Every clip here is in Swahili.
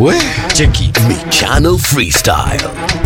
We, cheki Michano Freestyle.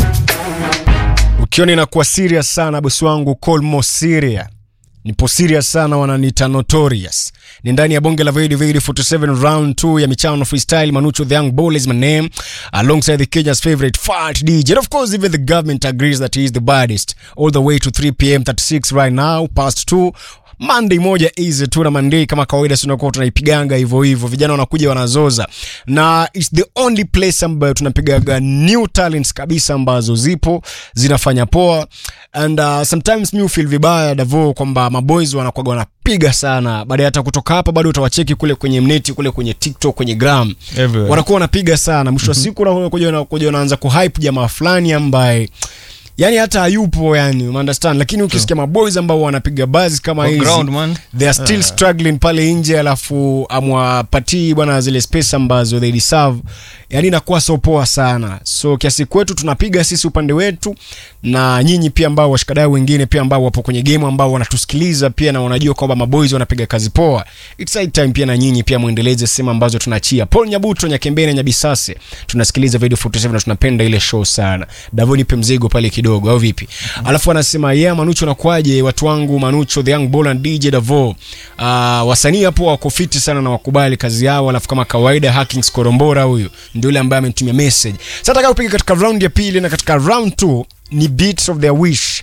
ukiona inakuwa serious sana bosi wangu colmo siria nipo serious sana wananiita notorious ni ndani ya bonge la Vedi Vedi 47 round 2 ya michano freestyle manucho the young bull is my name alongside the kenya's favorite fat dj and of course even the government agrees that he is the baddest all the way to 3 pm 36 right now past 2 Monday moja easy tu na Monday kama kawaida tunakuwa tunaipiganga hivyo hivyo, vijana wanakuja wanazoza, na it's the only place ambayo tunapigaga new talents kabisa ambazo zipo zinafanya poa, and uh, sometimes mi feel vibaya Davo kwamba maboys wanakuwa wanapiga sana, baada hata kutoka hapa bado utawacheki kule kwenye mneti kule kwenye TikTok kwenye gram Everywhere. wanakuwa wanapiga sana, mwisho wa siku unakuja unakuja unaanza kuhype jamaa fulani ambaye yani hata hayupo yani umeunderstand lakini ukisikia maboys ambao wanapiga buzz kama On hizi ground, man. they are still struggling pale nje alafu amwapatii bwana zile space ambazo they deserve yani inakuwa so poa sana so kiasi kwetu tunapiga sisi upande wetu na nyinyi pia ambao washikadau wengine pia ambao wapo kwenye game ambao wanatusikiliza pia na wanajua kwamba maboys wanapiga kazi poa it's high time pia na nyinyi pia muendeleze sehemu ambazo tunachia paul nyabuto nyakembene nyabisase tunasikiliza video 47 na tunapenda ile show sana davo nipe mzigo pale kidogo au vipi alafu anasema yeah manucho nakwaje watu wangu manucho the young ball and dj davo uh, wasanii hapo wako fiti sana na wakubali kazi yao alafu kama kawaida hackings korombora huyu ndio yule ambaye amenitumia message sasa nataka kupiga katika round ya pili na katika round 2 ni beats of their wish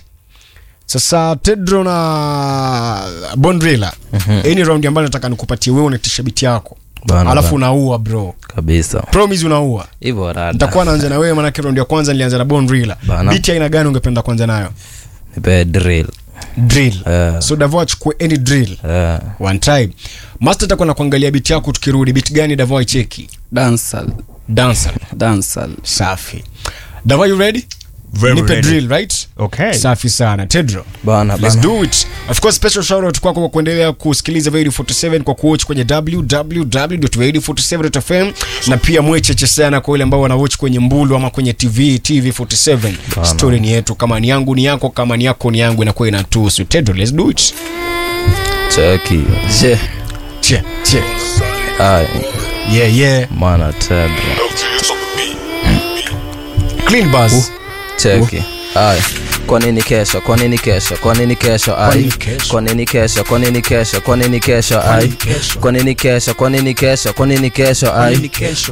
sasa tedro na bondrila hii ni round ambayo nataka nikupatie wewe unatisha biti yako Bana, alafu bana. unaua bro kabisa promise unaua hivyo rada nitakuwa naanza na wewe manake round ya kwanza nilianza na bondrila Bana. biti aina gani ungependa kuanza nayo nipe drill drill Eh. so davo achukue any drill Eh, one time master takuwa na kuangalia biti yako tukirudi biti gani davo aicheki dansal dancer dansal safi davo you ready Very nipe ready. drill right Okay. safi sana tedro bana Let's bana do it. Of course, special shout out kwako kwa kuendelea kusikiliza Video 47 kwa kuwatch kwenye www.radio47.fm na pia mwecheche sana kwa wale ambao wanawatch kwenye Mbulu ama kwenye TV TV 47. Story ni yetu, kama ni yangu ni yako, kama ni yako ni yangu, inakuwa inatuhusu. Tedro, let's do it. cheki je Che, che. ai Yeah, yeah. mana tedra Clean buzz. cheki ai kwa nini kesho kwa nini kesho kwa nini kesho ai nini kesho? kwa nini kesho kwa nini kesho kwa nini kesho ai kesho? kwa nini kesho kwa nini kesho kwa nini kesho ai